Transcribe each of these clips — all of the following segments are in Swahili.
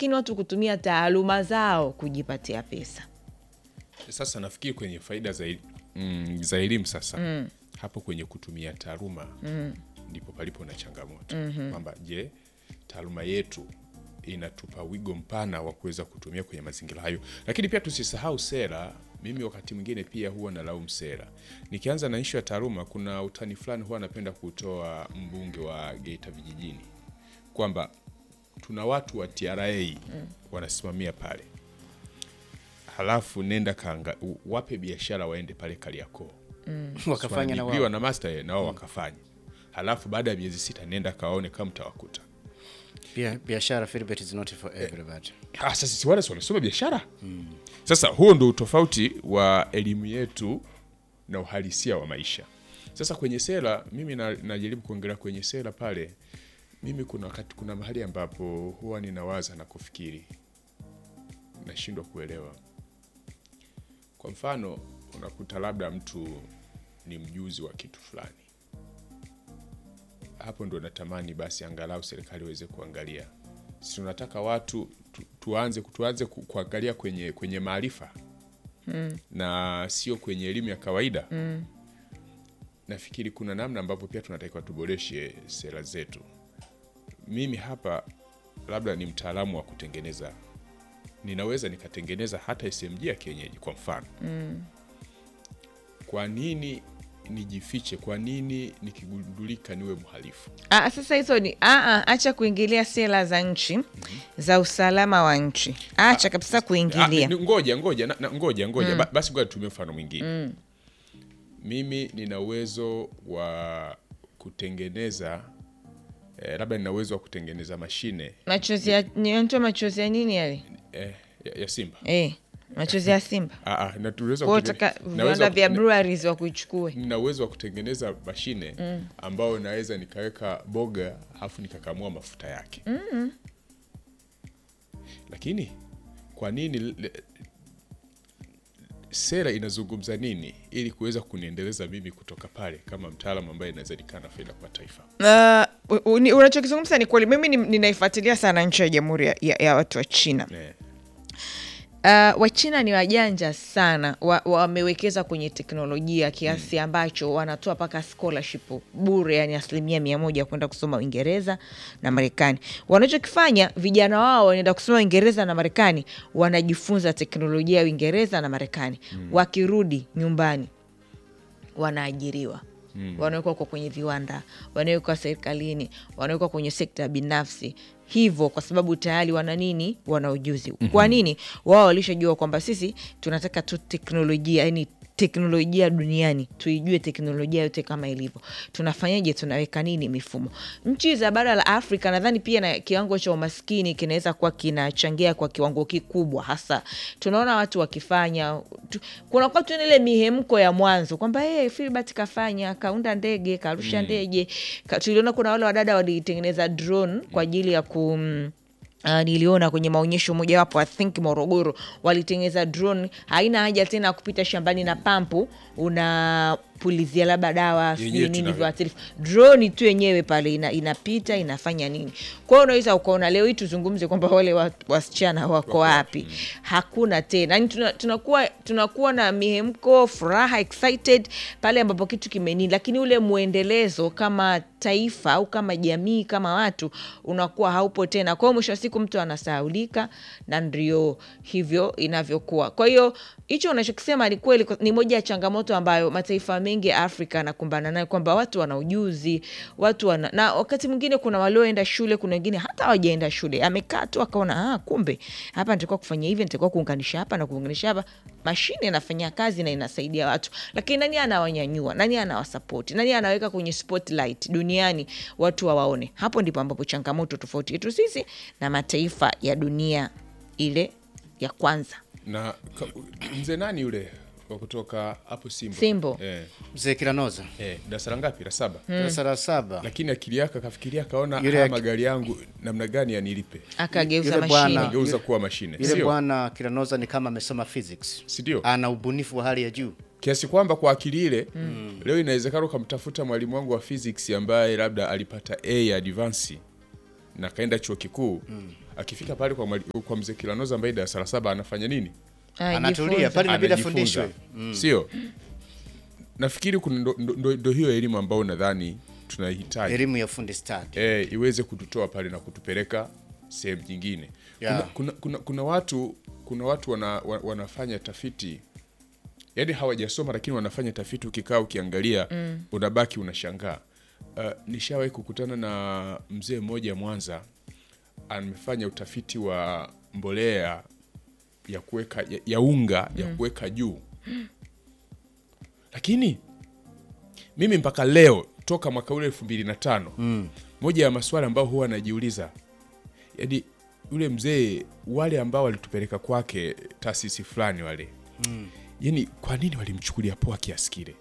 lakini watu kutumia taaluma zao kujipatia pesa. Sasa nafikiri kwenye faida za, el- mm, za elimu sasa hapo kwenye kutumia taaluma ndipo palipo na changamoto kwamba je, taaluma yetu inatupa wigo mpana wa kuweza kutumia kwenye mazingira hayo, lakini pia tusisahau sera. Mimi wakati mwingine pia huwa nalaumu sera. Nikianza na ishu ya taaluma, kuna utani fulani huwa napenda kutoa mbunge wa Geita vijijini kwamba tuna watu wa TRA wanasimamia pale halafu nenda kanga u- wape biashara waende pale Kariakoo wakafanya na Wanaajiriwa wao na master na wao wakafanya, halafu baada ya miezi sita nenda kawaone kama mtawakuta. Bia- biashara Philbert is not for everybody. Ah, sasa si wale si wanasoma biashara sasa huo ndo utofauti wa elimu yetu na uhalisia wa maisha sasa kwenye sera mimi na- najaribu kuongelea kwenye sera pale mimi kuna wakati kuna mahali ambapo huwa ninawaza na kufikiri nashindwa kuelewa kwa mfano unakuta labda mtu ni mjuzi wa kitu fulani hapo ndo natamani basi angalau serikali iweze kuangalia si tunataka watu tu, tuanze tuanze ku- kuangalia kwenye kwenye maarifa mm. na sio kwenye elimu ya kawaida mm. nafikiri kuna namna ambavyo pia tunatakiwa tuboreshe sera zetu mimi hapa labda ni mtaalamu wa kutengeneza ninaweza nikatengeneza hata smg ya kienyeji kwa mfano mm. kwa nini nijifiche kwa nini nikigundulika niwe mhalifu Ah, sasa hizo ni ah, ah, acha kuingilia sera za nchi za usalama wa nchi, acha kabisa Ah, kuingilia. ni- ngoja ngoja na, na, ngoja ngoja Ba- basi ngoja tutumie mfano mwingine mimi nina uwezo wa kutengeneza eh, labda nina uwezo wa kutengeneza mashine Machozi ya nitoa machozi ya nini yale? eh, ya, ya simba Eh, machozi ya Simba. Ah, ah, na tuweza Kwa kutenge- utaka naweza viwanda ku- vya na- breweries wa kuichukue. nina uwezo wa kutengeneza mashine ambayo naweza nikaweka boga alafu nikakamua mafuta yake lakini kwa nini le- sera inazungumza nini ili kuweza kuniendeleza mimi kutoka pale kama mtaalamu ambaye inaweza nikaa na faida kwa taifa Uh, u- u- unachokizungumza ni kweli. Mimi ni- ninaifuatilia sana nchi ya Jamhuri ya, ya, ya watu wa China. eh, Uh, Wachina ni wajanja sana, wa- wamewekeza kwenye teknolojia kiasi ambacho wanatoa mpaka scholarship bure, yani asilimia mia moja kwenda kusoma Uingereza na Marekani. Wanachokifanya vijana wao wanaenda kusoma Uingereza na Marekani, wanajifunza teknolojia ya Uingereza na Marekani. Wakirudi nyumbani wanaajiriwa wanawekwa kwa kwenye viwanda, wanawekwa serikalini, wanawekwa kwenye sekta binafsi, hivyo kwa sababu tayari wana nini? Wana ujuzi. Kwa nini? Wao walishajua kwamba sisi tunataka tu teknolojia, yani teknolojia duniani tuijue teknolojia yote kama ilivyo. Tunafanyaje? Tunaweka nini mifumo? Nchi za bara la Afrika nadhani pia na kiwango cha umaskini kinaweza kuwa kinachangia kwa kiwango kikubwa, hasa tunaona watu wakifanya tu, kuna kwa tu ile mihemko ya mwanzo kwamba hey, Filbert kafanya kaunda ndege karusha ndege ka, tuliona kuna wale wadada walitengeneza drone kwa ajili ya ku Uh, niliona kwenye maonyesho mojawapo I think Morogoro walitengeneza drone, haina haja tena ya kupita shambani na pampu unapulizia labda dawa sijui Yenyewe nini tunavyo- viuatilifu, drone tu yenyewe pale ina, inapita inafanya nini. Kwa hiyo unaweza ukaona leo hii tuzungumze kwamba wale wa- wasichana wako wapi? Hakuna tena, yani tuna- tunakuwa tunakuwa na mihemko, furaha, excited pale ambapo kitu kimenini, lakini ule mwendelezo kama taifa au kama jamii kama watu unakuwa haupo tena. Kwa hiyo mwisho wa siku mtu anasahaulika, na ndio hivyo inavyokuwa. Kwa hiyo hicho unachokisema ni kweli, ni moja ya changamoto ambayo mataifa mengi ya Afrika yanakumbana nayo, kwamba watu wana ujuzi, watu wana na wakati mwingine kuna walioenda shule, kuna wengine hata hawajaenda shule, amekaa tu akaona, ah, kumbe hapa nitakuwa kufanya hivi, nitakuwa kuunganisha hapa na kuunganisha hapa. Mashine inafanya kazi na inasaidia watu, lakini nani anawanyanyua? Nani anawasapoti? Nani anaweka kwenye spotlight duniani watu wawaone? Hapo ndipo ambapo changamoto tofauti yetu sisi na mataifa ya dunia ile ya kwanza. na ka- mzee nani yule wa kutoka hapo Simbo, Simbo. Eh, Mzee Kiranoza eh, darasa la ngapi la saba darasa la saba lakini akili yake akafikiria akaona Yule haya aki- magari yangu namna gani yanilipe Akageuza Yule mashine bwana- ageuza kuwa mashine yule sio bwana Kiranoza ni kama amesoma physics, si ndio ana ubunifu wa hali ya juu. kiasi kwamba kwa akili ile leo inawezekana ukamtafuta mwalimu wangu wa physics ambaye labda alipata A ya advance na kaenda chuo kikuu akifika pale kwa, mwali- kwa mzee Kilanoza ambaye darasa la saba anafanya nini? Ah, Anatulia jifunze. pale inabidi Anajifunza. afundishwe. Sio, nafikiri kuna ndo, ndo, ndo, ndo hiyo elimu ambayo nadhani tunahitaji Elimu ya fundi stadi. e, iweze kututoa pale na kutupeleka sehemu nyingine. Yeah. Kuna, kuna, kuna, kuna watu kuna watu wana, wa- wanafanya tafiti yaani hawajasoma lakini wanafanya tafiti, ukikaa ukiangalia unabaki unashangaa. Uh, nishawahi kukutana na mzee mmoja Mwanza, amefanya utafiti wa mbolea ya kuweka ya, ya unga ya kuweka juu, lakini mimi mpaka leo toka mwaka ule elfu mbili na tano moja ya maswali ambayo huwa anajiuliza yaani yule mzee wale ambao walitupeleka kwake taasisi fulani wale yani kwa nini walimchukulia poa kiasi kile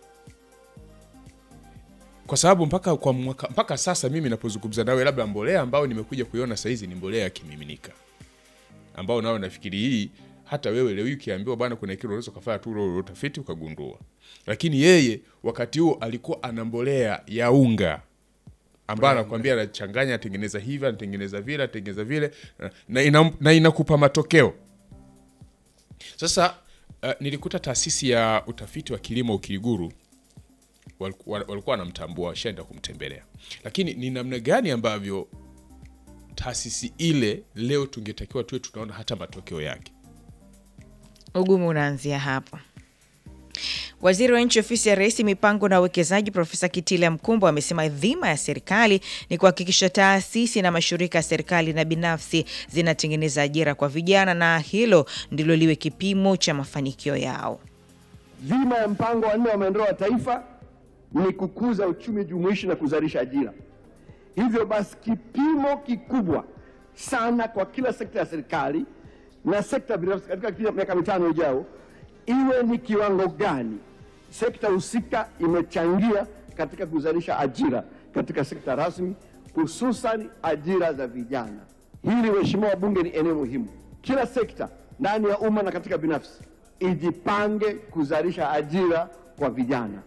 kwa sababu mpaka kwa mwaka, mpaka sasa mimi napozungumza nawe labda mbolea ambayo nimekuja kuiona sahizi ni mbolea ya kimiminika ambao nao nafikiri hii hata wewe leo hii ukiambiwa bwana kuna kile unaweza ukafanya tu ule utafiti ukagundua lakini yeye wakati huo alikuwa ana mbolea ya unga ambayo anakwambia anachanganya atengeneza hivi anatengeneza vile anatengeneza vile na, ina, na inakupa matokeo sasa uh, nilikuta taasisi ya utafiti wa kilimo Ukiriguru waliku- wa- walikuwa wanamtambua washaenda kumtembelea, lakini ni namna gani ambavyo taasisi ile leo tungetakiwa tuwe tunaona hata matokeo yake. Ugumu unaanzia hapo. Waziri wa Nchi Ofisi ya Rais, Mipango na Uwekezaji, Profesa Kitila Mkumbo amesema dhima ya serikali ni kuhakikisha taasisi na mashirika ya serikali na binafsi zinatengeneza ajira kwa vijana na hilo ndilo liwe kipimo cha mafanikio yao. Dhima ya mpango wa nne wa maendeleo ya taifa ni kukuza uchumi jumuishi na kuzalisha ajira. Hivyo basi, kipimo kikubwa sana kwa kila sekta ya serikali na sekta binafsi katika kipindi cha miaka mitano ijao iwe ni kiwango gani sekta husika imechangia katika kuzalisha ajira katika sekta rasmi, hususan ajira za vijana. Hili, waheshimiwa wabunge, ni eneo muhimu. Kila sekta ndani ya umma na katika binafsi ijipange kuzalisha ajira kwa vijana.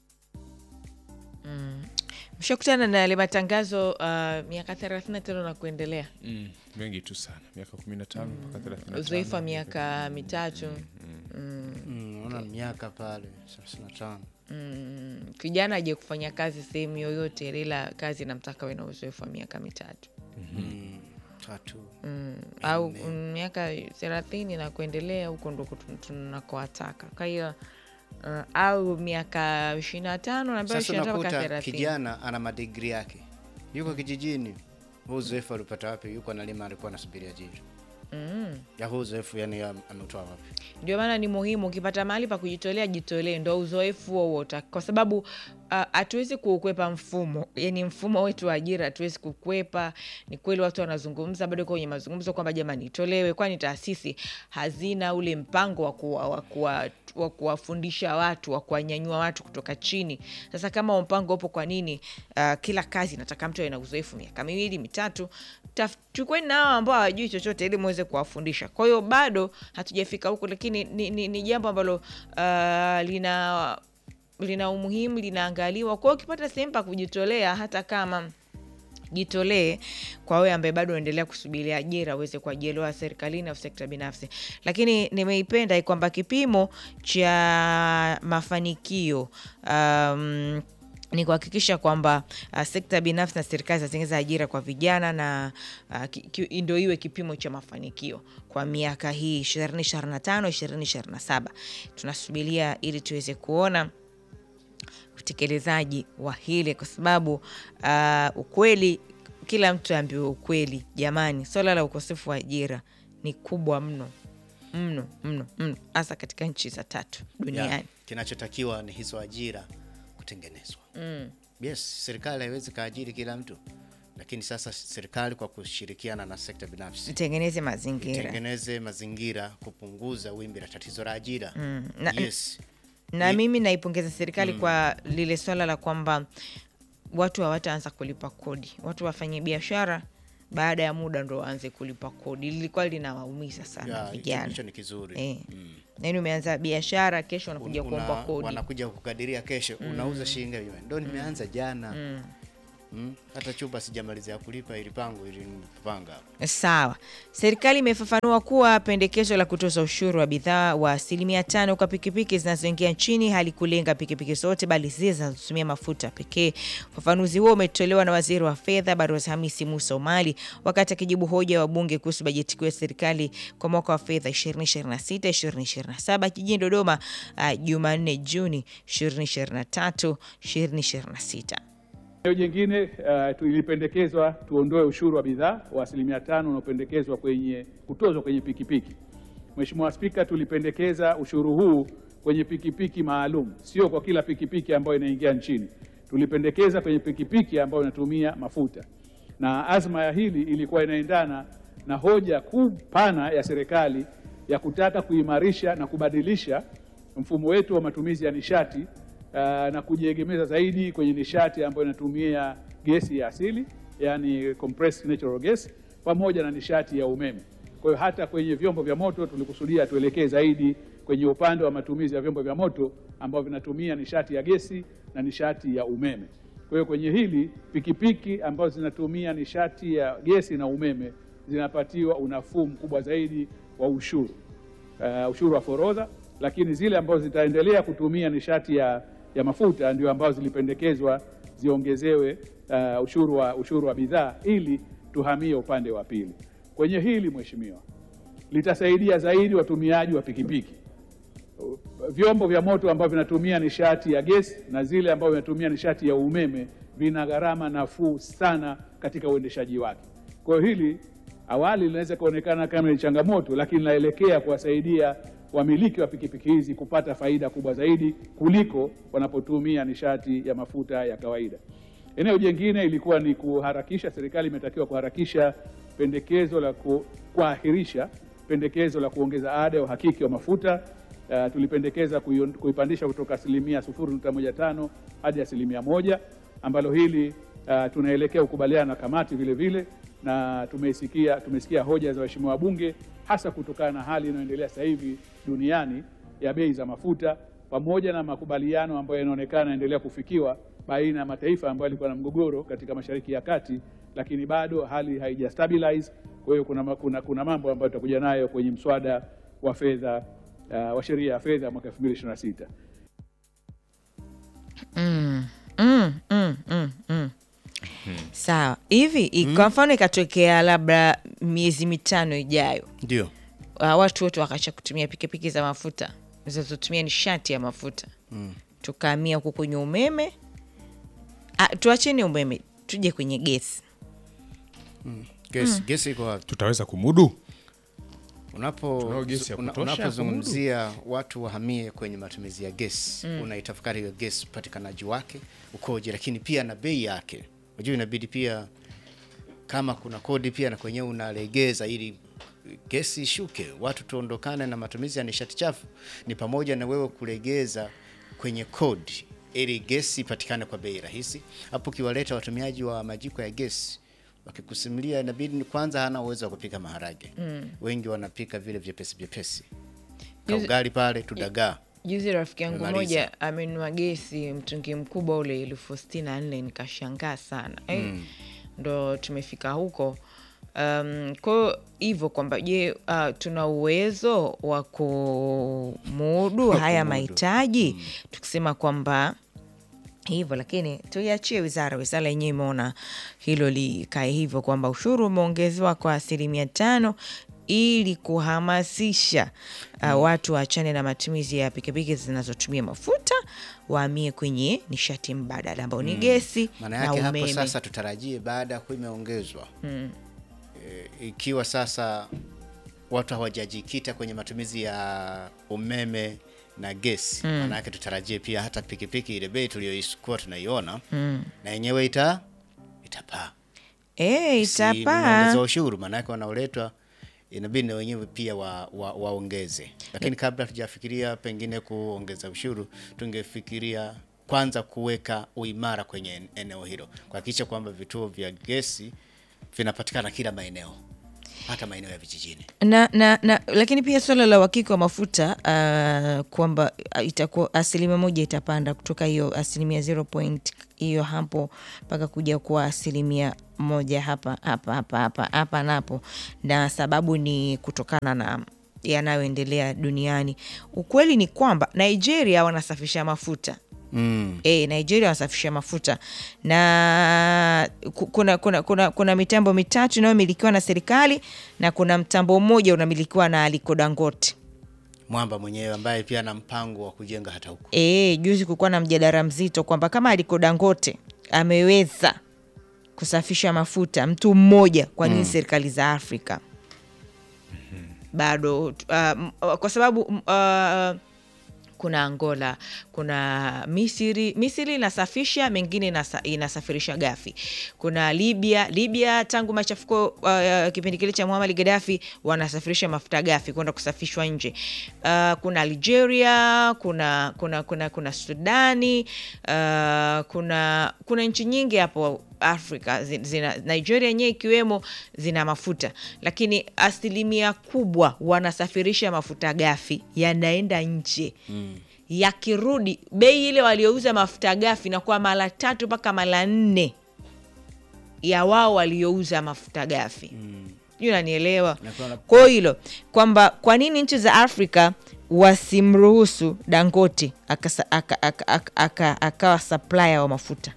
Mshakutana na yale matangazo uh, miaka 35 na kuendelea, Mm, mengi tu sana, miaka 15 mpaka 35. uzoefu wa miaka mitatu. Mm, Naona miaka pale 35. Mm, kijana aje kufanya kazi sehemu yoyote ile, ila kazi namtaka we na uzoefu wa miaka mitatu Tatu. mm, au mm, miaka thelathini na kuendelea, huko ndo kutu- tunakowataka. Kwa hiyo uh, au miaka ishirini na tano na ambayo Sasa ishirini na tano mpaka unakuta thelathini kijana ana madigri yake, yuko kijijini. Huu uzoefu alipata wapi? Yuko analima, alikuwa anasubiri ajira ya huu uzoefu, yani ya- ametoa wapi? Ndio maana ni muhimu ukipata mahali pa kujitolea, jitolee, ndo uzoefu huo wote, kwa sababu ah, hatuwezi kuukwepa mfumo, yani mfumo wetu wa ajira hatuwezi kukwepa. Ni kweli watu wanazungumza bado kwenye mazungumzo kwamba jamani, itolewe, kwani taasisi hazina ule mpango wa kuwa- wa kuwa- wa kuwafundisha watu wa kuwanyanyua watu kutoka chini. Sasa kama huo mpango upo, kwa nini ah, kila kazi nataka mtu awe na uzoefu miaka miwili mitatu? Taf- Chukueni na hao ambao hawajui chochote ili muweze kuwafundisha. Kwa hiyo bado hatujafika huko, lakini ni, ni, ni jambo ambalo ah, lina lina umuhimu, linaangaliwa. Kwa hiyo ukipata sehemu pa kujitolea, hata kama jitolee kwa wewe ambaye bado unaendelea kusubiria ajira uweze kuajiriwa serikalini au sekta binafsi. Lakini nimeipenda kwamba kipimo cha mafanikio um, ni kuhakikisha kwamba uh, sekta binafsi na serikali zinatengeneza ajira kwa vijana na uh, ki- ki- ndio iwe kipimo cha mafanikio kwa miaka hii 2025 2027 tunasubiria ili tuweze kuona utekelezaji wa hili kwa sababu uh, ukweli, kila mtu aambiwe ukweli. Jamani, swala la ukosefu wa ajira ni kubwa mno mno mno mno, hasa katika nchi za tatu duniani. Ya, kinachotakiwa ni hizo ajira kutengenezwa. Yes, serikali haiwezi kaajiri kila mtu, lakini sasa serikali kwa kushirikiana na sekta binafsi Tengeneze mazingira tengeneze mazingira kupunguza wimbi la tatizo la ajira. na- Yes. na mimi naipongeza serikali kwa lile swala la kwamba watu hawataanza kulipa kodi, watu wafanye biashara baada ya muda ndo waanze kulipa kodi. Lilikuwa linawaumiza sana Ya, hicho- vijana hicho ni kizuri. eh. Yaani umeanza biashara, kesho wanakuja Una- kuomba kodi. wanakuja kukadiria kesho unauza shilingi ngapi? ndo nimeanza jana mm, hata chupa sijamalizia kulipa ili pango ili nipanga hapa. Sawa. Serikali imefafanua kuwa pendekezo la kutoza ushuru wa bidhaa wa asilimia tano kwa pikipiki zinazoingia nchini halikulenga pikipiki zote bali zile zinazotumia mafuta pekee. Ufafanuzi huo umetolewa na waziri wa fedha Balozi Hamisi Musa Omari wakati akijibu hoja ya wabunge kuhusu bajeti kuu ya serikali kwa mwaka wa fedha 2026 2027 jijini Dodoma uh, Jumanne Juni 2023 2026. Eneo jingine uh, tulipendekezwa tuondoe ushuru wa bidhaa wa asilimia tano unaopendekezwa kwenye kutozwa kwenye pikipiki. Mheshimiwa Spika, tulipendekeza ushuru huu kwenye pikipiki maalum, sio kwa kila pikipiki ambayo inaingia nchini. Tulipendekeza kwenye pikipiki ambayo inatumia mafuta, na azma ya hili ilikuwa inaendana na hoja kuu pana ya serikali ya kutaka kuimarisha na kubadilisha mfumo wetu wa matumizi ya nishati uh, na kujiegemeza zaidi kwenye nishati ambayo inatumia gesi ya asili yani compressed natural gas pamoja na nishati ya umeme. Kwa hiyo hata kwenye vyombo vya moto tulikusudia tuelekee zaidi kwenye upande wa matumizi ya vyombo vya moto ambavyo vinatumia nishati ya gesi na nishati ya umeme. Kwa hiyo kwenye hili pikipiki ambazo zinatumia nishati ya gesi na umeme zinapatiwa unafuu mkubwa zaidi wa ushuru uh, ushuru wa forodha, lakini zile ambazo zitaendelea kutumia nishati ya, ya mafuta ndio ambazo zilipendekezwa ziongezewe uh, ushuru wa, ushuru wa bidhaa ili tuhamie upande wa pili. Kwenye hili mheshimiwa, litasaidia zaidi watumiaji wa pikipiki vyombo vya moto ambavyo vinatumia nishati ya gesi na zile ambavyo vinatumia nishati ya umeme vina gharama nafuu sana katika uendeshaji wake. Kwa hiyo hili awali linaweza kuonekana kama ni changamoto, lakini linaelekea kuwasaidia wamiliki wa pikipiki hizi kupata faida kubwa zaidi kuliko wanapotumia nishati ya mafuta ya kawaida. Eneo jingine ilikuwa ni kuharakisha, serikali imetakiwa kuharakisha pendekezo la ku, kuahirisha pendekezo la kuongeza ada ya uhakiki wa mafuta. Uh, tulipendekeza kuion- kuipandisha kutoka asilimia 0.15 hadi asilimia moja ambalo hili uh, tunaelekea kukubaliana na kamati vile vile, na tumesikia tumesikia hoja za waheshimiwa wabunge hasa kutokana na hali inayoendelea sasa hivi duniani ya bei za mafuta pamoja na makubaliano ambayo yanaonekana yanaendelea kufikiwa baina ya mataifa ambayo yalikuwa na mgogoro katika Mashariki ya Kati, lakini bado hali haija stabilize. Kwa hiyo kuna, kuna, kuna mambo ambayo tutakuja nayo kwenye mswada wa fedha uh, wa sheria ya fedha mwaka 2026. Mm, mm, mm, mm, mm. Sawa hivi i- kwa mfano ikatokea labda miezi mitano ijayo Ndio. uh, watu wote wakacha kutumia pikipiki za mafuta zinazotumia nishati ya mafuta mm. tukaamia huku kwenye umeme ah, tuacheni umeme tuje kwenye gesi Gesi, gesi iko wapi? tutaweza kumudu Unapo Tunao gesi ya una- kutosha unapozungumzia watu wahamie kwenye matumizi ya gesi unaitafakari hiyo gesi upatikanaji wake ukoje, lakini pia na bei yake. Unajua inabidi pia kama kuna kodi pia na kwenyewe unalegeza ili gesi ishuke, watu tuondokane na matumizi ya nishati chafu. Ni pamoja na wewe kulegeza kwenye kodi ili gesi ipatikane kwa bei rahisi. Hapo ukiwaleta watumiaji wa majiko ya gesi wakikusimulia, inabidi ni kwanza hana uwezo wa kupika maharage wengi wanapika vile vyepesi vyepesi, Juzi- kaugali pale tudagaa juzi rafiki yangu Umemaliza. moja amenunua gesi mtungi mkubwa ule elfu sitini na nne nikashangaa sana eh, ndo tumefika huko um, kwao hivyo kwamba je uh, tuna uwezo wa kumudu Wa haya kumudu. mahitaji tukisema kwamba hivyo lakini tuiachie wizara wizara yenyewe imeona hilo likae hivyo kwamba ushuru umeongezewa kwa asilimia tano ili kuhamasisha uh, watu waachane na matumizi ya pikipiki zinazotumia mafuta waamie kwenye nishati mbadala ambao ni gesi Maana na yake hapo umeme sasa tutarajie baada ya kuwa imeongezwa e, ikiwa sasa watu hawajajikita kwenye matumizi ya umeme na gesi mm. maana yake tutarajie pia hata pikipiki ile bei tuliyokuwa tunaiona na yenyewe ita itapaa e, Si itapaa mnaongeza ushuru, maana yake wanaoletwa inabidi na wenyewe pia waongeze wa, waongeze. Lakini kabla tujafikiria pengine kuongeza ushuru, tungefikiria kwanza kuweka uimara kwenye en- eneo hilo, kuhakikisha kwamba vituo vya gesi vinapatikana kila maeneo. hata maeneo ya vijijini. na, na, na lakini pia swala la uhakika wa mafuta uh, kwamba uh, itakuwa asilimia moja itapanda kutoka hiyo asilimia zero point hiyo hapo mpaka kuja kuwa asilimia moja hapa hapa hapa hapa hapa napo, na sababu ni kutokana na yanayoendelea duniani. Ukweli ni kwamba Nigeria wanasafisha mafuta Mm. E, Nigeria wanasafisha mafuta na ku- kuna, kuna, kuna, kuna mitambo mitatu inayomilikiwa na serikali na kuna mtambo mmoja unamilikiwa na Aliko Dangote. Mwamba mwenyewe ambaye pia ana mpango wa kujenga hata huko. E, juzi kulikuwa na mjadala mzito kwamba kama Aliko Dangote ameweza kusafisha mafuta mtu mmoja, kwa nini serikali za Afrika bado? Uh, m- kwa sababu uh, kuna Angola, kuna Misri. Misri inasafisha, mengine inasa, inasafirisha gafi. Kuna Libya. Libya tangu machafuko uh, kipindi kile cha Muammar Gaddafi wanasafirisha mafuta gafi kwenda kusafishwa nje. Uh, kuna Algeria, kuna kuna kuna, kuna Sudani, uh, kuna kuna nchi nyingi hapo Afrika zi- zina, Nigeria yenyewe ikiwemo zina mafuta, lakini asilimia kubwa wanasafirisha mafuta gafi yanaenda nje yakirudi bei ile waliouza mafuta gafi inakuwa mara tatu mpaka mara nne ya wao waliouza mafuta gafi sijui unanielewa Inakuwa na- kwa hilo kwamba kwa nini nchi za afrika wasimruhusu dangote akasa- aka- aka- aka- aka- akawa supplier wa mafuta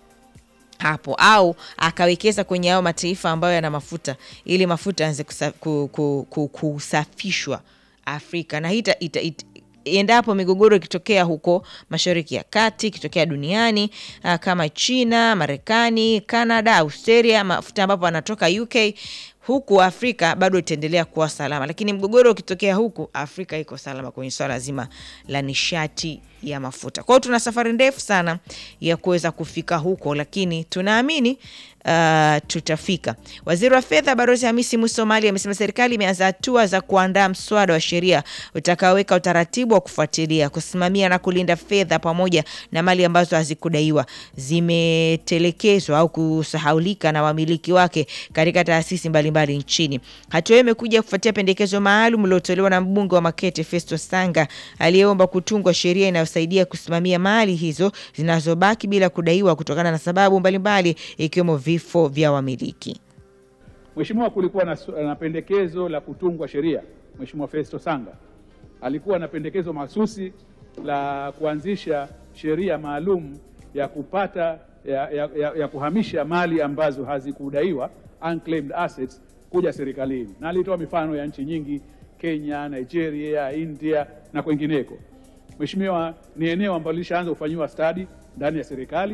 hapo au akawekeza kwenye hayo mataifa ambayo yana mafuta ili mafuta yaanze kusa- ku- ku- ku- kusafishwa Afrika na hii ita- ita- ita- endapo migogoro ikitokea huko Mashariki ya Kati, ikitokea duniani ah, kama China, Marekani, Canada, Australia, mafuta ambapo anatoka UK huku Afrika bado itaendelea kuwa salama, lakini mgogoro ukitokea huku Afrika iko salama kwenye swala zima la nishati ya mafuta. Kwa hiyo tuna safari ndefu sana ya kuweza kufika huko, lakini tunaamini uh, tutafika. Waziri wa fedha Balozi Hamisi Musomali amesema serikali imeanza hatua za kuandaa mswada wa sheria utakaoweka utaratibu wa kufuatilia, kusimamia na kulinda fedha pamoja na mali ambazo hazikudaiwa, zimetelekezwa au kusahaulika na wamiliki wake katika taasisi mbalimbali nchini. Hatua hiyo imekuja kufuatia pendekezo maalum lililotolewa na mbunge wa Makete Festo Sanga aliyeomba kutungwa sheria inayosaidia kusimamia mali hizo zinazobaki bila kudaiwa kutokana na sababu mbalimbali ikiwemo vifo vya wamiliki. Mheshimiwa, kulikuwa na, su- na pendekezo la kutungwa sheria. Mheshimiwa Festo Sanga alikuwa na pendekezo mahsusi la kuanzisha sheria maalum ya kupata ya, ya, ya, ya kuhamisha mali ambazo hazikudaiwa unclaimed assets kuja serikalini, na alitoa mifano ya nchi nyingi, Kenya, Nigeria, India na kwengineko. Mheshimiwa, ni eneo ambalo lishaanza kufanyiwa stadi ndani ya serikali.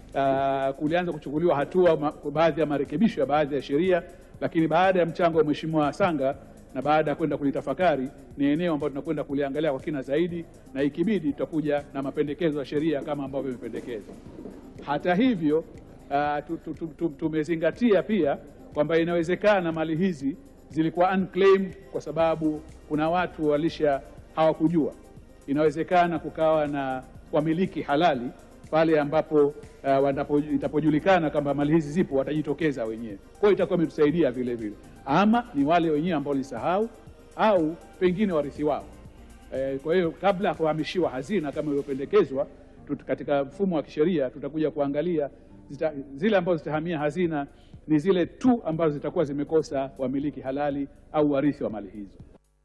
Uh, kulianza kuchukuliwa hatua ma, baadhi ya marekebisho ya baadhi ya sheria, lakini baada ya mchango wa Mheshimiwa Sanga na baada ya kwenda kulitafakari, ni eneo ambalo tunakwenda kuliangalia kwa kina zaidi, na ikibidi tutakuja na mapendekezo ya sheria kama ambavyo imependekezwa. Hata hivyo uh, tu, tu, tu, tu, tumezingatia pia kwamba inawezekana mali hizi zilikuwa unclaimed kwa sababu kuna watu walisha hawakujua. Inawezekana kukawa na wamiliki halali pale ambapo uh, wanapo, itapojulikana kwamba mali hizi zipo watajitokeza wenyewe. Kwa hiyo itakuwa imetusaidia vile vile, ama ni wale wenyewe ambao walisahau au pengine warithi wao. Eh, kwa hiyo kabla ya kuhamishiwa hazina kama ilivyopendekezwa tut- katika mfumo wa kisheria tutakuja kuangalia zita, zile ambazo zitahamia hazina ni zile tu ambazo zitakuwa zimekosa wamiliki halali au warithi wa mali hizo.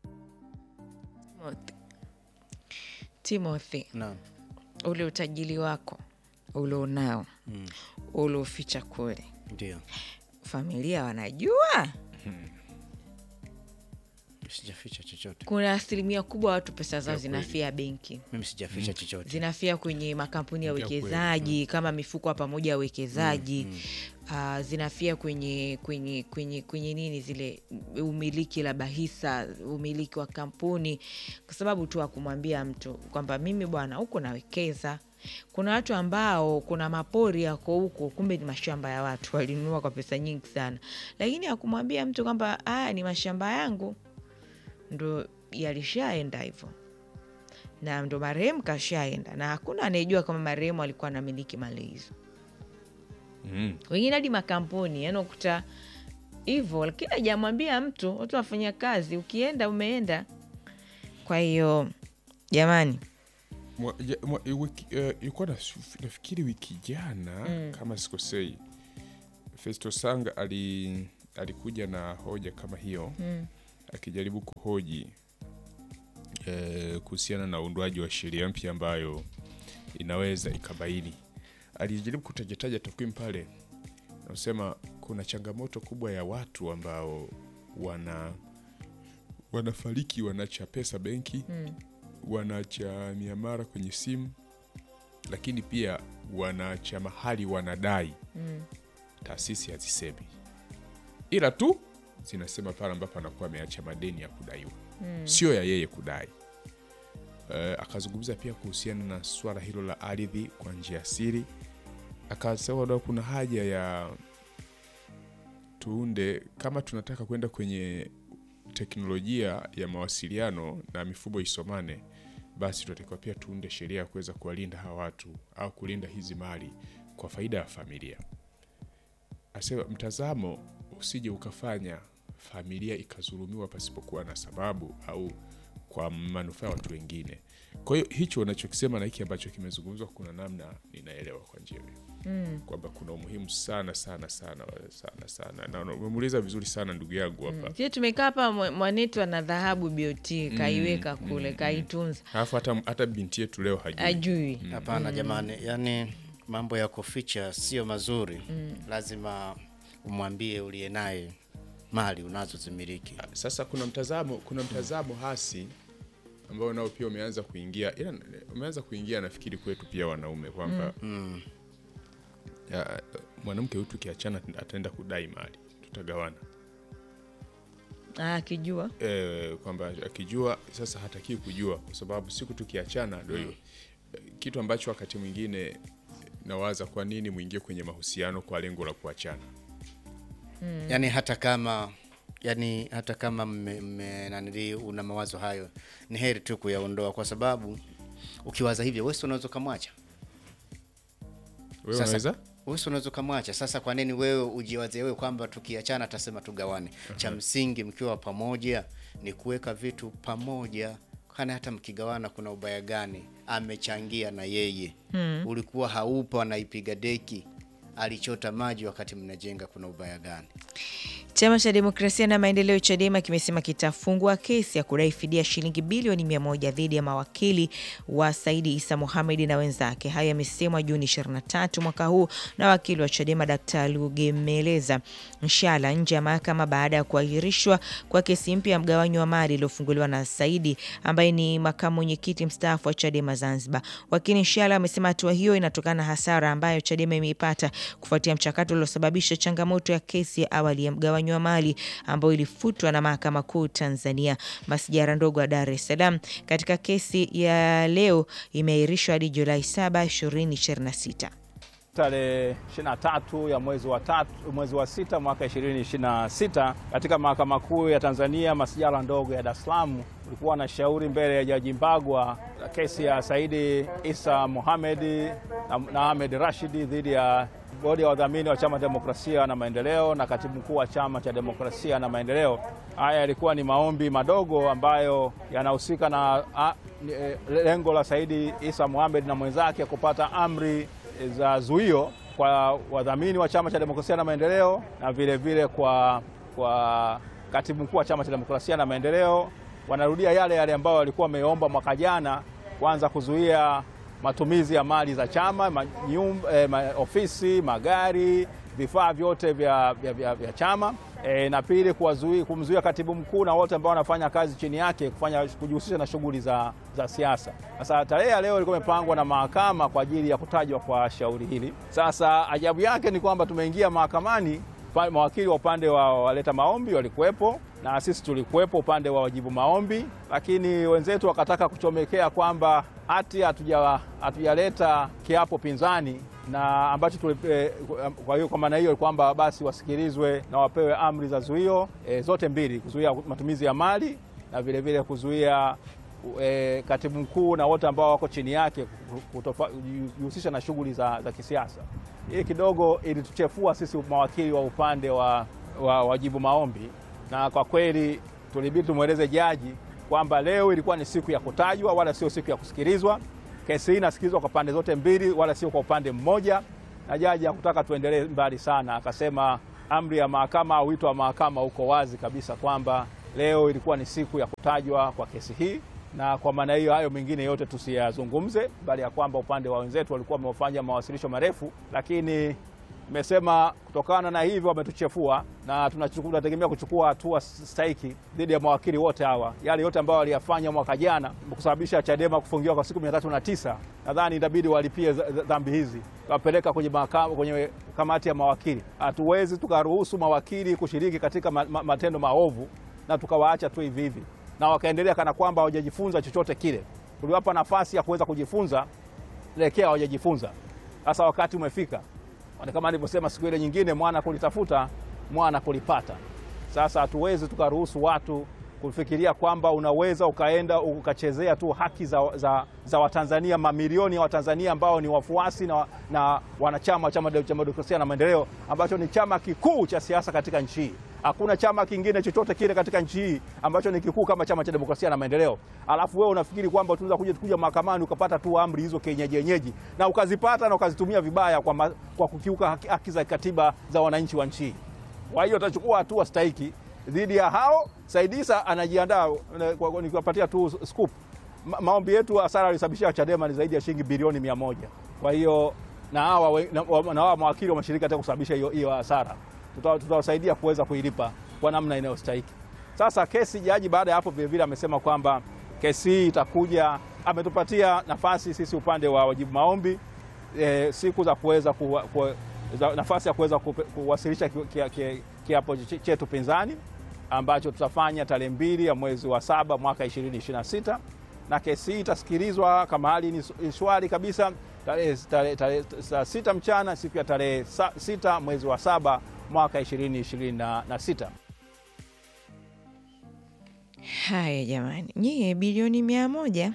Timothy, Naam. ule utajiri wako ulionao mm. ulioficha kule, Ndio. familia wanajua? Sijaficha chochote. Kuna asilimia kubwa watu pesa zao zinafia benki Mimi sijaficha chochote. zinafia kwenye makampuni ya Ndio kweli. uwekezaji kama mifuko ya pamoja ya uwekezaji ah, zinafia kwenye kwenye kwenye kwenye nini zile umiliki labda hisa umiliki wa kampuni kwa sababu tu akumwambia mtu kwamba mimi bwana huko nawekeza kuna watu ambao kuna mapori yako huko kumbe ni mashamba ya watu walinunua kwa pesa nyingi sana lakini akumwambia mtu kwamba haya ni mashamba yangu ndo yalishaenda hivyo na ndo marehemu kashaenda na hakuna anayejua kama marehemu alikuwa anamiliki mali hizo Mm. wengine hadi makampuni yani ukuta hivyo, lakini hajamwambia mtu, watu wafanya kazi, ukienda umeenda. Kwa hiyo jamani, Mwa- ja- mwa- i- wiki- eh, ilikuwa nas- nafikiri wiki jana kama sikosei festo sanga ali, alikuja na hoja kama hiyo akijaribu kuhoji eh, kuhusiana na uundwaji wa sheria mpya ambayo inaweza ikabaini alijaribu kutajataja takwimu pale nasema kuna changamoto kubwa ya watu ambao wana wanafariki wanaacha pesa benki wanaacha miamara kwenye simu lakini pia wanaacha mahali wanadai taasisi hazisemi ila tu zinasema pale ambapo anakuwa ameacha madeni ya kudaiwa sio ya yeye kudai Eh, akazungumza pia kuhusiana na swala hilo la ardhi kwa njia ya siri akasema da kuna haja ya tuunde kama tunataka kwenda kwenye teknolojia ya mawasiliano na mifumo isomane basi tunatakiwa pia tuunde sheria ya kuweza kuwalinda hawa watu au kulinda hizi mali kwa faida ya familia asema mtazamo usije ukafanya familia ikazulumiwa pasipokuwa na sababu au kwa manufaa ya watu wengine kwa hiyo hicho unachokisema na hiki ambacho kimezungumzwa kuna namna ninaelewa kwa njia hiyo mm. kwamba kuna umuhimu sana sana sana sana sana na umemuuliza vizuri sana ndugu yangu hapa sisi tumekaa hapa, mwa- mwanetu ana dhahabu BOT kaiweka kule, kaitunza, alafu hata, hata binti yetu leo hajui ajui Hapana jamani, yani mambo ya kuficha sio mazuri. Lazima umwambie uliye naye mali unazozimiliki. sasa kuna mtazamo kuna mtazamo hasi ambao nao pia umeanza kuingia ila umeanza kuingia nafikiri kwetu pia wanaume kwamba ya, mwanamke huyu tukiachana ataenda kudai mali tutagawana Ah, akijua e, kwamba akijua sasa hatakii kujua kwa sababu siku tukiachana ndio hiyo Eh, kitu ambacho wakati mwingine nawaza kwa nini mwingie kwenye mahusiano kwa lengo la kuachana Yani hata kama yani hata kama mme, mme, nanili una mawazo hayo, ni heri tu kuyaondoa, kwa sababu ukiwaza hivyo, wewe si unaweza ukamwacha wewe Sasa- unaweza wewe si unaweza ukamwacha. Sasa kwa nini wewe ujiwaze wewe kwamba tukiachana atasema tugawane? Cha msingi mkiwa pamoja ni kuweka vitu pamoja, kana hata mkigawana kuna ubaya gani? Amechangia na yeye ulikuwa haupo, anaipiga deki, alichota maji wakati mnajenga, kuna ubaya gani? Chama cha Demokrasia na Maendeleo CHADEMA kimesema kitafungua kesi ya kudai fidia shilingi bilioni mia moja dhidi ya mawakili wa Saidi Isa Mohamed na wenzake. Hayo yamesemwa Juni 23 mwaka huu na wakili wa CHADEMA Dkt. Lugemeleza Nshala nje ya mahakama baada ya kuahirishwa kwa kesi mpya ya mgawanyo wa mali iliyofunguliwa na Saidi ambaye ni makamu mwenyekiti mstaafu wa CHADEMA Zanzibar. Wakili Nshala amesema hatua hiyo inatokana na hasara ambayo CHADEMA imeipata kufuatia mchakato uliosababisha changamoto ya kesi ya awali ya mgawanyo wa mali ambayo ilifutwa na mahakama kuu Tanzania masijara ndogo ya Dar es Salaam. Katika kesi ya leo imeahirishwa hadi Julai 7, 2026. Tarehe 23 ya mwezi wa tatu, mwezi wa sita mwaka 2026 katika mahakama kuu ya Tanzania masijala ndogo ya Dar es Salaam ulikuwa na shauri mbele ya Jaji Mbagwa la kesi ya Saidi Isa Mohamed na, na Ahmed Rashidi dhidi ya bodi ya wadhamini wa Chama cha Demokrasia na Maendeleo na katibu mkuu wa Chama cha Demokrasia na Maendeleo. Haya yalikuwa ni maombi madogo ambayo yanahusika na a, ni, eh, lengo la Saidi Isa Mohamed na mwenzake kupata amri za zuio kwa wadhamini wa Chama cha Demokrasia na Maendeleo na vile vile kwa, kwa katibu mkuu wa Chama cha Demokrasia na Maendeleo. Wanarudia yale yale ambayo walikuwa wameomba mwaka jana, kwanza kuzuia matumizi ya mali za chama ma, nyum, eh, ma, ofisi, magari, vifaa vyote vya, vya, vya, vya chama e, na pili kuwazuia- kumzuia katibu mkuu na wote ambao wanafanya kazi chini yake kufanya kujihusisha na shughuli za, za siasa. Sasa tarehe ya leo ilikuwa imepangwa na mahakama kwa ajili ya kutajwa kwa shauri hili. Sasa ajabu yake ni kwamba tumeingia mahakamani, pa- mawakili wa upande wa waleta maombi walikuwepo na sisi tulikuwepo upande wa wajibu maombi, lakini wenzetu wakataka kuchomekea kwamba hati hatuja- hatujaleta kiapo pinzani na ambacho tuli, eh, kwa hiyo kwa maana hiyo kwamba basi wasikilizwe na wapewe amri za zuio eh, zote mbili, kuzuia matumizi ya mali na vile vile kuzuia eh, katibu mkuu na wote ambao wako chini yake kutofa- kujihusisha na shughuli za, za kisiasa. Hii kidogo ilituchefua sisi mawakili wa upande wa wa wajibu maombi, na kwa kweli tulibidi tumweleze jaji kwamba leo ilikuwa ni siku ya kutajwa wala sio siku ya kusikilizwa. Kesi hii inasikilizwa kwa pande zote mbili, wala sio kwa upande mmoja, na jaji hakutaka tuendelee mbali sana, akasema amri ya mahakama au wito wa mahakama uko wazi kabisa kwamba leo ilikuwa ni siku ya kutajwa kwa kesi hii, na kwa maana hiyo hayo mengine yote tusiyazungumze, bali ya kwamba upande wa wenzetu walikuwa wamefanya mawasilisho marefu, lakini Nimesema kutokana na hivyo wametuchefua na tunachuku- tunategemea kuchukua hatua stahiki dhidi ya mawakili wote hawa. Yale yote ambayo waliyafanya mwaka jana kusababisha Chadema kufungiwa kwa siku mia tatu na tisa nadhani itabidi walipie za- za- dhambi hizi, wapeleka kwenye mahakama, kwenye kamati ya mawakili. Hatuwezi tukaruhusu mawakili kushiriki katika ma, ma, matendo maovu na tukawaacha tu hivi hivi na wakaendelea kana kwamba hawajajifunza chochote kile. Tuliwapa nafasi ya kuweza kujifunza, lekea hawajajifunza. Sasa wakati umefika Kwani kama nilivyosema siku ile nyingine, mwana kulitafuta mwana kulipata. Sasa hatuwezi tukaruhusu watu kufikiria kwamba unaweza ukaenda ukachezea tu haki za, za, za Watanzania, mamilioni ya Watanzania ambao ni wafuasi na, na wanachama wa Chama cha Demokrasia na Maendeleo ambacho ni chama kikuu cha siasa katika nchi hii. Hakuna chama kingine chochote kile katika nchi hii ambacho ni kikuu kama Chama cha Demokrasia na Maendeleo. Alafu wewe unafikiri kwamba tunaweza kuja kuja mahakamani ukapata tu amri hizo kienyeji yenyeji na ukazipata na ukazitumia vibaya kwa, ma, kwa kukiuka haki, haki za katiba za wananchi wa nchi hii. Kwa hiyo tutachukua hatua stahiki dhidi ya hao. Saidisa anajiandaa na- kwa- kwa- nikiwapatia tu scoop. Ma, maombi yetu hasara alisababishia Chadema ni zaidi ya shilingi bilioni mia moja. Kwa hiyo na hawa we- na wa- na hawa mawakili wameshirika hata kusababisha hiyo hiyo hasara, Tuta- tutawasaidia kuweza kuilipa kwa namna inayostahiki. Sasa kesi, jaji baada ya hapo vilevile amesema kwamba kesi hii itakuja, ametupatia nafasi sisi upande wa wajibu maombi e, siku za kuweza kuwa- kuwa- za- nafasi ya kuweza kupe- kuwasilisha ki- ki- ki- kiapo ch- chetu pinzani ambacho tutafanya tarehe mbili ya mwezi wa saba mwaka 2026 na kesi hii itasikilizwa kama hali ni ni shwari kabisa tarehe tarehe- tarehe- saa sita mchana siku ya tarehe sa- sita mwezi wa saba mwaka 2026. Haya jamani, nyie bilioni mia moja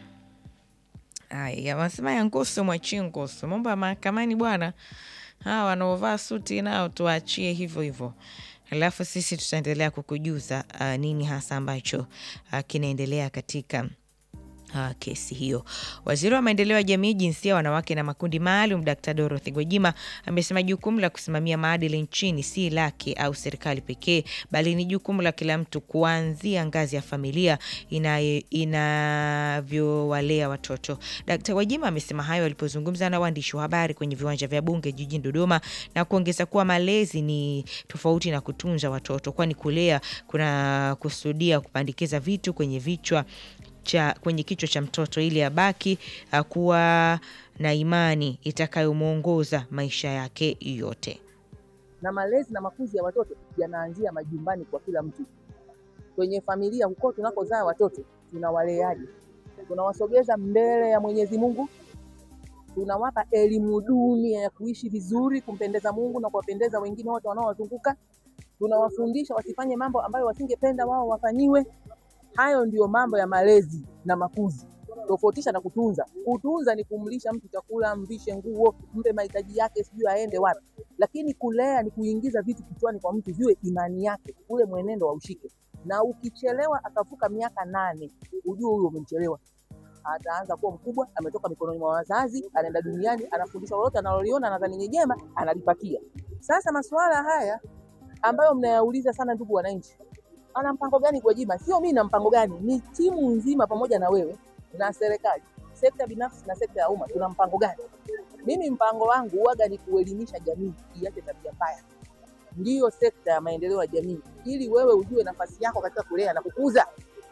haya wanasema ya Ngusu mwachie Ngusu. Mambo ya mahakamani bwana, hawa wanaovaa suti nao tuwaachie hivyo hivyo, alafu sisi tutaendelea kukujuza uh, nini hasa ambacho uh, kinaendelea katika Uh, kesi hiyo. Waziri wa maendeleo ya jamii, jinsia, wanawake na makundi maalum, Dkt. Dorothy Gwajima amesema jukumu la kusimamia maadili nchini si lake au serikali pekee, bali ni jukumu la kila mtu kuanzia ngazi ya familia inaye- inavyowalea watoto. Dkt. Gwajima amesema hayo alipozungumza na waandishi wa habari kwenye viwanja vya Bunge jijini Dodoma na kuongeza kuwa malezi ni tofauti na kutunza watoto, kwani kulea kuna kusudia kupandikiza vitu kwenye vichwa cha kwenye kichwa cha mtoto ili abaki uh, kuwa na imani itakayomwongoza maisha yake yote. na malezi na makuzi ya watoto yanaanzia majumbani kwa kila mtu. Kwenye familia huko tunakozaa watoto tunawaleaje? Tunawasogeza mbele ya Mwenyezi Mungu? Tunawapa elimu duni ya kuishi vizuri, kumpendeza Mungu na kuwapendeza wengine wote wanaowazunguka? Tunawafundisha wasifanye mambo ambayo wasingependa wao wafanyiwe? Hayo ndiyo mambo ya malezi na makuzi, tofautisha na kutunza. Kutunza ni kumlisha mtu chakula, mvishe nguo, mpe mahitaji yake, sijui aende wapi lakini kulea ni kuingiza vitu kichwani kwa mtu viwe imani yake, ule mwenendo wa ushike. Na ukichelewa akavuka miaka nane, ujue huyo umemchelewa. Ataanza kuwa mkubwa, ametoka mikononi mwa wazazi, anaenda duniani, anafundishwa lolote analoliona nadhani ni jema, analipatia. Sasa masuala haya ambayo mnayauliza sana, ndugu wananchi, ana mpango gani Gwajima? Sio mimi na mpango gani, ni timu nzima pamoja na wewe na serikali, sekta binafsi na sekta ya umma, tuna mpango gani? Mimi mpango wangu huwaga ni kuelimisha jamii iache tabia mbaya, ndiyo sekta ya maendeleo ya jamii, ili wewe ujue nafasi yako katika kulea na kukuza.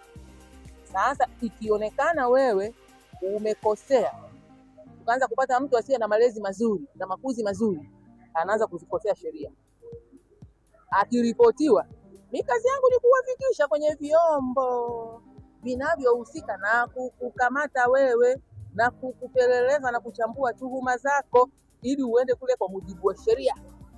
Sasa ikionekana wewe umekosea, ukaanza kupata mtu asiye na malezi mazuri na makuzi mazuri, anaanza kuzikosea sheria. Akiripotiwa, mi kazi yangu ni kuwafikisha kwenye vyombo vinavyohusika na kukukamata wewe na kukupeleleza na kuchambua tuhuma zako ili uende kule kwa mujibu wa sheria.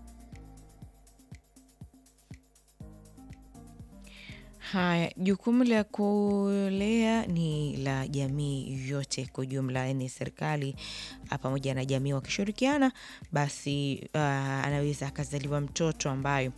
Haya, jukumu la kulea ni la jamii yote kwa ujumla, yani serikali ah, pamoja na jamii wakishirikiana, basi ah, anaweza akazaliwa mtoto ambayo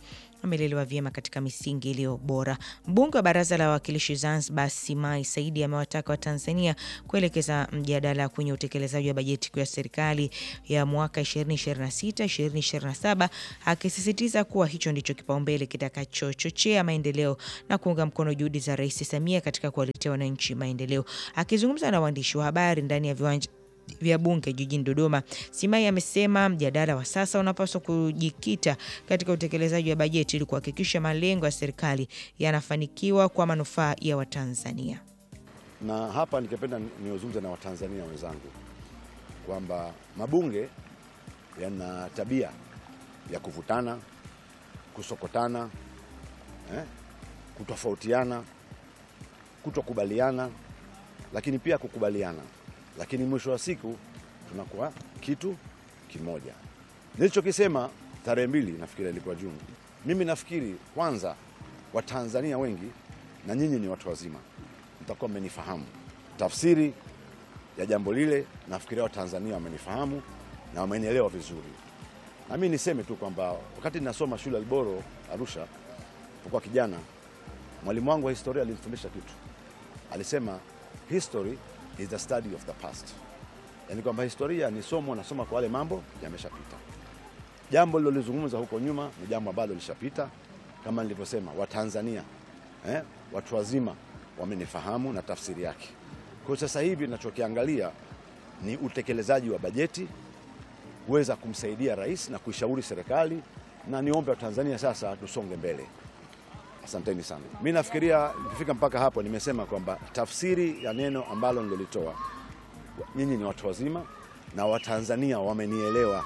wamelelewa vyema katika misingi iliyo bora. Mbunge wa Baraza la Wawakilishi Zanzibar Simai Saidi amewataka Watanzania kuelekeza mjadala kwenye utekelezaji wa bajeti kuu ya serikali ya mwaka 2026 2027 akisisitiza kuwa hicho ndicho kipaumbele kitakachochochea maendeleo na kuunga mkono juhudi za Rais Samia katika kuwaletea wananchi maendeleo. Akizungumza na waandishi wa habari ndani ya viwanja vya bunge jijini Dodoma, Simai amesema mjadala wa sasa unapaswa kujikita katika utekelezaji wa bajeti ili kuhakikisha malengo ya serikali yanafanikiwa kwa manufaa ya Watanzania. na hapa ningependa niozungumze na Watanzania wenzangu kwamba mabunge yana tabia ya kuvutana, kusokotana, eh, kutofautiana, kutokubaliana, lakini pia kukubaliana, lakini mwisho wa siku tunakuwa kitu kimoja. Nilichokisema tarehe mbili, nafikiri ilikuwa Juni. Mimi nafikiri kwanza, Watanzania wengi na nyinyi ni watu wazima, mtakuwa mmenifahamu tafsiri ya jambo lile. Nafikiria Watanzania wamenifahamu na wamenielewa vizuri, na mimi niseme tu kwamba wakati ninasoma shule ya Alboro Arusha, kwa kijana, mwalimu wangu wa historia alinifundisha kitu. Alisema history is the study of the past, yaani kwamba historia ni somo, nasoma kwa wale mambo yameshapita. Jambo lilolizungumza huko nyuma ni jambo ambalo lishapita. Kama nilivyosema, Watanzania eh, watu wazima wamenifahamu na tafsiri yake. Kwa sasa hivi ninachokiangalia ni utekelezaji wa bajeti kuweza kumsaidia rais na kuishauri serikali, na niombe Watanzania sasa tusonge mbele. Asanteni sana. Mi nafikiria nikifika mpaka hapo, nimesema kwamba tafsiri ya neno ambalo nilolitoa, nyinyi ni watu wazima na Watanzania wamenielewa.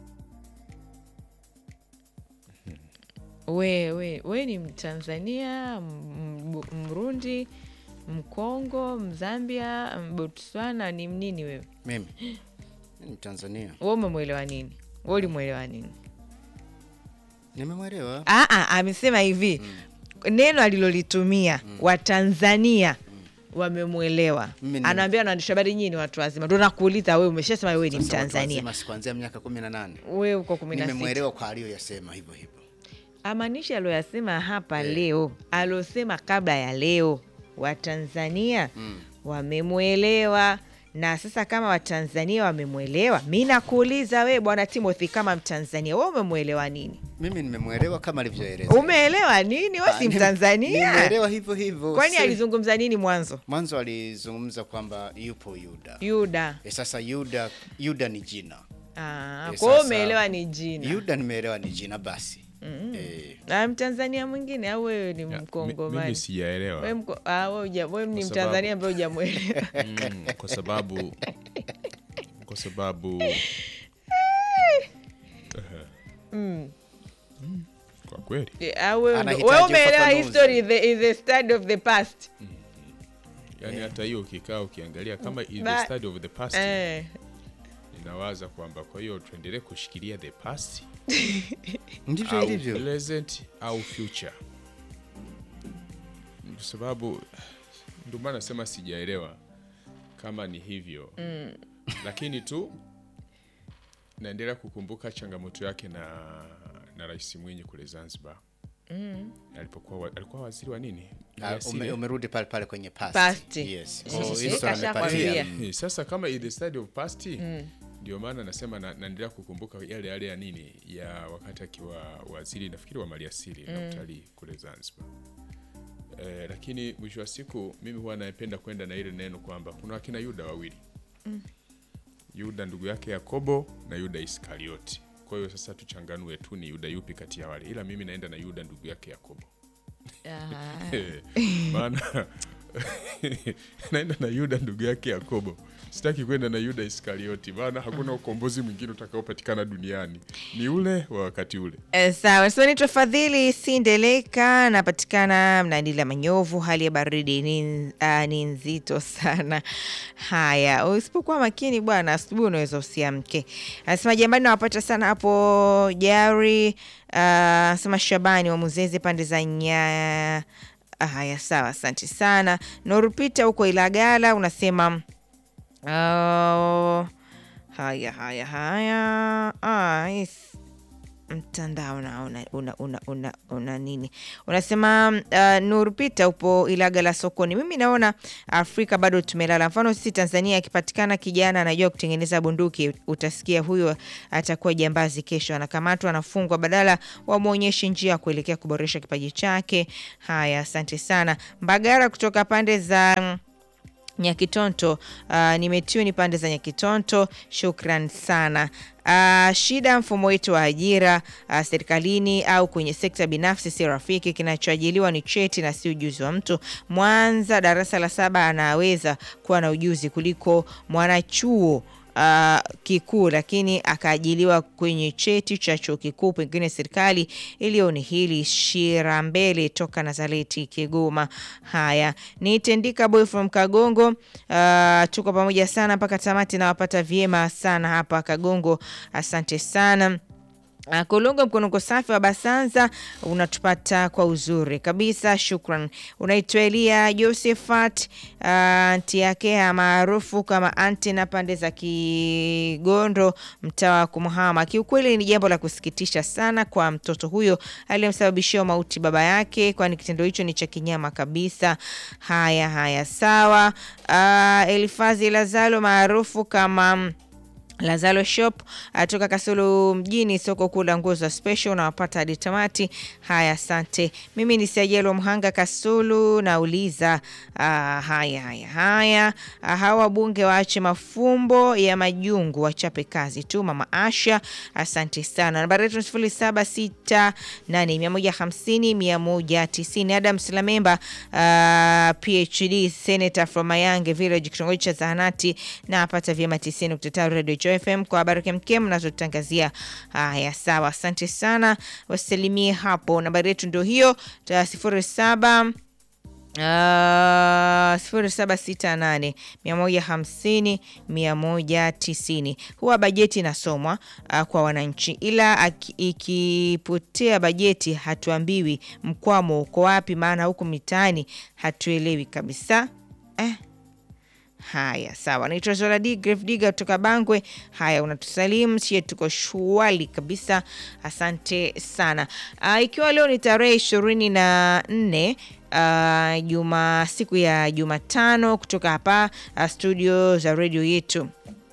We, we, we ni Mtanzania, M- M- Mrundi, Mkongo, Mzambia, Botswana, ni mnini wewe? Mimi ni Mtanzania, We umemwelewa nini? We ulimwelewa nini? nimemwelewa. Ah, ah, amesema hivi neno alilolitumia Watanzania wamemwelewa. Mimi ni- Anaambia waandishi habari, nyinyi ni watu wazima. Ndo nakuuliza wewe, umeshasema wewe ni Sasa watu Mtanzania, wazima si kuanzia miaka kumi na nane wewe uko kumi na sita. nimemwelewa kwa aliyoyasema hivyo hivyo. Amaanishi aliyoyasema hapa leo, aliosema kabla ya leo, Watanzania wamemwelewa. Na sasa kama Watanzania wamemwelewa, mi nakuuliza we bwana Timothy, kama Mtanzania we umemwelewa nini? Mimi nimemwelewa kama alivyoeleza. Umeelewa nini? We Ah, si nim- Mtanzania. Nimemwelewa hivyo hivyo. Kwani Si- alizungumza nini mwanzo? Mwanzo alizungumza kwamba yupo Yuda. Yuda. E, sasa Yuda, Yuda ni jina. Ah, Eh, kwa hiyo sasa- umeelewa ni jina. Yuda nimeelewa ni jina basi. Eh, Na Mtanzania mwingine au wewe ni Ya, mi- mimi Mkongomani? sijaelewa Wewe mko- ah, wewe huja- wewe ni Kwa sababu- Mtanzania ambaye hujamwelewa. mm, kwa sababu kwa sababu Mm, kwa kweli Ah, wewe ndo- Anahitaji wewe umeelewa ufafanuzi. history is the, is the study of the past. yani hata hiyo ukikaa ukiangalia kama in Ba- the study of the past Eh. ninawaza kwamba kwa hiyo tuendelee kushikilia the past ndivyo au ilivyo. present au future kwa sababu ndio maana nasema sijaelewa kama ni hivyo lakini tu naendelea kukumbuka changamoto yake na na rais mwinyi kule zanzibar alipokuwa wa- alikuwa waziri wa nini Ah, Maliasili, ume, eh? umeruti pale pale kwenye past. Past. Yes. Sasa Oh, sisi hizo kashakwambia. amepatia. Eh, sasa kama in the study of past ndio maana nasema na, naendelea kukumbuka yale yale ya nini ya wakati akiwa waziri nafikiri wa maliasili na utalii kule Zanzibar. Eh, lakini mwisho wa siku mimi huwa napenda kwenda na ile neno kwamba kuna wakina Yuda wawili Yuda ndugu yake Yakobo na Yuda Iskarioti. Kwa hiyo sasa tuchanganue tu ni Yuda yupi kati ya wale, ila mimi naenda na Yuda ndugu yake Yakobo maana naenda na Yuda ndugu yake Yakobo, sitaki kwenda na Yuda Iskarioti, maana hakuna ukombozi mwingine utakaopatikana duniani, ni ule wa wakati ule. Eh, sawa so naitwa Fadhili Sindeleka, napatikana Mnadila Manyovu. Hali ya baridi ni, uh, ni nzito sana. Haya, usipokuwa makini bwana, asubuhi unaweza usiamke. Anasema jambani, nawapata sana hapo Jari. Uh, anasema Shabani wa Muzeze pande za Nyaya. Ah, Haya, sawa, asante sana. Norupita huko Ilagala unasema Oh, haya haya haya. Ah, yes. mtandao na una, una, una, una, una nini unasema uh, Nur Pita upo Ilaga la sokoni. Mimi naona Afrika bado tumelala. Mfano sisi Tanzania, akipatikana kijana anajua kutengeneza bunduki, utasikia huyo atakuwa jambazi, kesho anakamatwa, anafungwa, badala wamwonyeshe njia ya kuelekea kuboresha kipaji chake. Haya, asante sana Mbagara kutoka pande za mm, Nyakitonto. Uh, nimetuni pande za Nyakitonto, shukran sana. Uh, shida mfumo wetu wa ajira uh, serikalini au kwenye sekta binafsi si rafiki. Kinachoajiliwa ni cheti na si ujuzi wa mtu. Mwanza darasa la saba anaweza kuwa na ujuzi kuliko mwanachuo uh, kikuu lakini akaajiliwa kwenye cheti cha chuo kikuu, pengine serikali ilioni hili. Shira mbele toka Nazareti, Kigoma. Haya, ni Tendika boy from Kagongo. Uh, tuko pamoja sana mpaka tamati, nawapata vyema sana hapa Kagongo, asante sana. Uh, Kolongo mkonoko safi wa Basanza unatupata kwa uzuri kabisa, shukran. Unaitwa Elia Josephat uh, anti yake maarufu kama anti na pande za Kigondo, mtaa wa Kumhama. Kiukweli ni jambo la kusikitisha sana kwa mtoto huyo aliyemsababishia mauti baba yake, kwani kitendo hicho ni cha kinyama kabisa. Haya haya, sawa. Uh, Elifazi Lazalo maarufu kama Lazalo Shop atoka Kasulu mjini, soko kuu la nguo za special, unawapata hadi tamati. Haya, asante. Mimi ni Sajelo Mhanga Kasulu, nauliza uh, haya haya haya, uh, hawa wabunge waache mafumbo ya majungu, wachape kazi tu. Mama Asha, asante sana. Nambari yetu sifuri saba sita nane mia moja hamsini mia moja tisini. Adam Silamemba, uh, PhD senator from Mayange Village, kitongoji cha zahanati, na apata vyema tisini nukta tatu Radio Joy FM kwa habari kemkem mnazotangazia. Haya, sawa, asante sana, wasalimie hapo. Nambari yetu ndio hiyo sifuri saba Uh, sifuri saba sita nane mia moja hamsini mia moja tisini. Huwa bajeti inasomwa uh, kwa wananchi, ila aki- ikipotea bajeti hatuambiwi mkwamo uko wapi, maana huku mitaani hatuelewi kabisa eh. Haya, sawa. Naitwa Zoladi Grave Digger kutoka Bangwe. Haya, unatusalimu sie, tuko shwali kabisa, asante sana. Uh, ikiwa leo ni tarehe ishirini na nne uh, juma siku ya Jumatano kutoka hapa uh, studio za redio yetu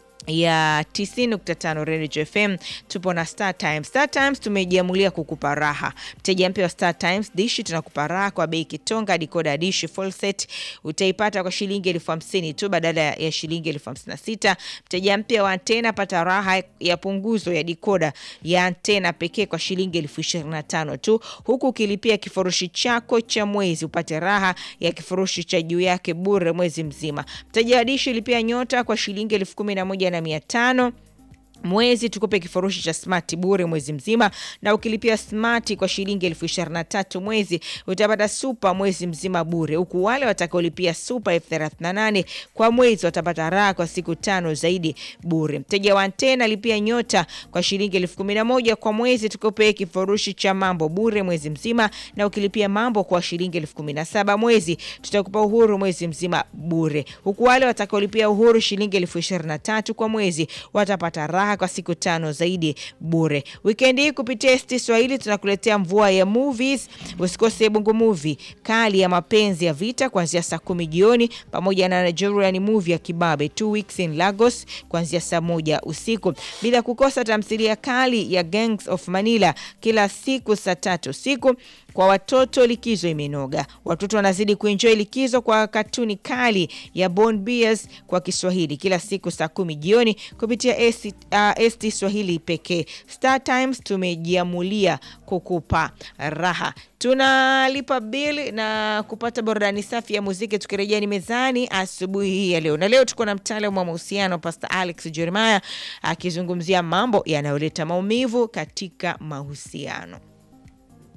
ya 90.5 Radio FM tupo na Star Times. Star Times tumejiamulia kukupa raha. Mteja mpya wa Star Times dishi tunakupa raha kwa bei kitonga. Dikoda dishi full set utaipata kwa shilingi elfu hamsini tu badala ya shilingi elfu hamsini na sita. Mteja mpya wa antena pata raha ya punguzo ya dikoda ya antena pekee kwa shilingi elfu ishirini na tano tu, huku ukilipia kifurushi chako cha mwezi upate raha ya kifurushi cha juu yake bure mwezi mzima. Mteja wa dishi lipia nyota kwa shilingi elfu kumi na moja na mia tano mwezi tukupe kifurushi cha smart bure mwezi mzima, na ukilipia smart kwa shilingi elfu ishirini na tatu mwezi utapata super mwezi mzima bure, huku wale watakaolipia super elfu thelathini na nane kwa mwezi watapata raha kwa siku tano zaidi bure. Mteja wa antena lipia nyota kwa shilingi elfu kumi na moja kwa mwezi tukupe kifurushi cha mambo bure mwezi mzima, na ukilipia mambo kwa shilingi elfu kumi na saba mwezi tutakupa uhuru mwezi mzima bure, huku wale watakaolipia uhuru shilingi elfu ishirini na tatu kwa mwezi watapata raha kwa siku tano zaidi bure. Wikendi hii kupitia ST Swahili tunakuletea mvua ya movies. Usikose Bongo Movie kali ya mapenzi ya vita kuanzia saa kumi jioni pamoja na Nigerian movie ya Kibabe Two Weeks in Lagos kuanzia saa moja usiku, bila kukosa tamthilia kali ya Gangs of Manila kila siku saa tatu usiku. Kwa watoto likizo imenoga, watoto wanazidi kuenjoy likizo kwa katuni kali ya Bond Bears kwa Kiswahili kila siku saa kumi jioni kupitia ST, uh, ST Swahili pekee. Star Times tumejiamulia kukupa raha. Tunalipa bili na kupata burudani safi ya muziki. Tukirejea ni mezani asubuhi hii ya leo, na leo tuko na mtaalamu wa mahusiano Pastor Alex Jeremiah akizungumzia mambo yanayoleta maumivu katika mahusiano.